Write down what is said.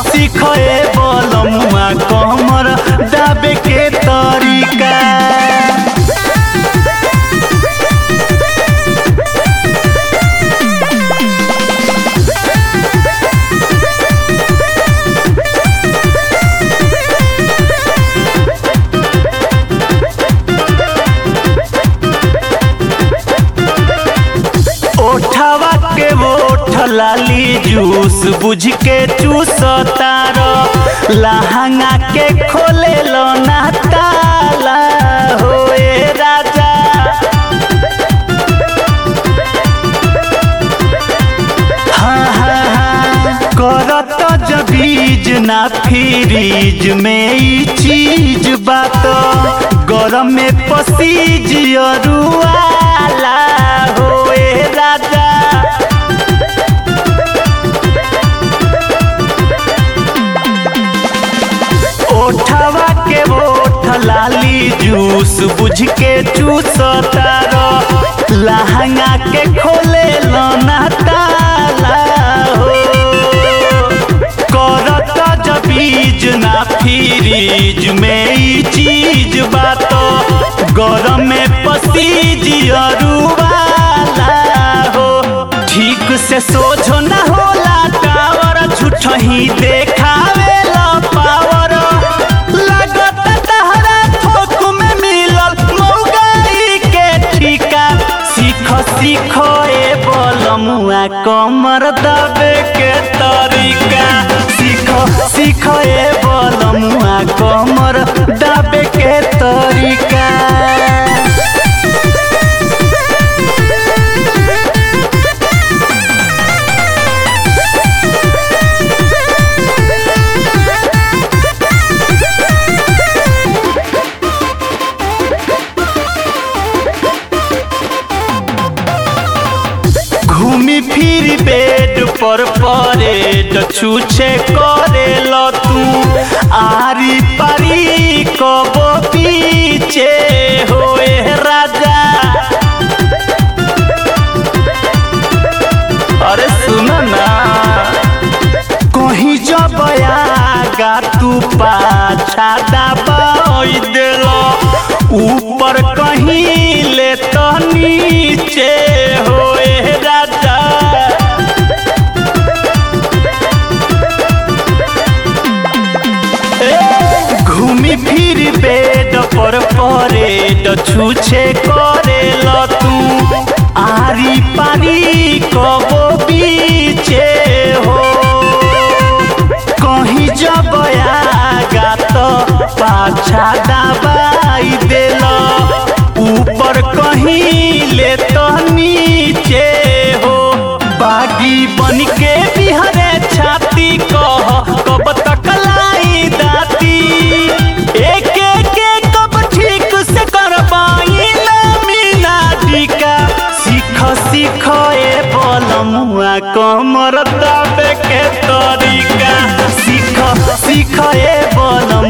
सीख ए बलमुआ कमर दाबे के तरीका ओठवा के ओठ लाली जूस बुझ के चूस तार लहंगा के खोले लो ना ताला होए राजा हाँ हाँ हाँ करत जबीज ना फ्रीज में ई चीज बात गरम में पसीज अरुआला होए राजा ओठवा के ओठ लाली जूस बुझ के चूस तार लहंगा के खोले लना ताला हो करत जबीज ना फ्रीज में ई चीज बात गरम में पसीज अरुवाला हो ठीक से सोझो न होला टावर झूठ ही देखावे ला पावर लागत तहरा थोक में मिलल मौगाई के ठीका सीख सीख ए बलमुआ कमर दबे के तरीका सीख सीख ए बलमुआ कमर दबे के तरीका घूमी फिर बेड पर परेड छूछे करे लो तू आरी पारी कबो पीछे होए राजा अरे सुनो ना कहीं जब आगा तू पाछा दबाई देलो ऊपर कहीं ले तो नीचे होए राजा ए, घूमी फिर बेड पर परेड छूछे करे ल तू आरी पारी कबो बीचे हो कहीं जब आगा तो पाछा दबाई देल ऊपर कहीं ले तो नीचे हो बागी बन के बिहरे छाती कह कब तक लाई दाती एक एक एक कब ठीक से करबाई ना मीना टीका सीख सीख ए बलमुआ कमर दाबे के तरीका सीख सीख ए बलम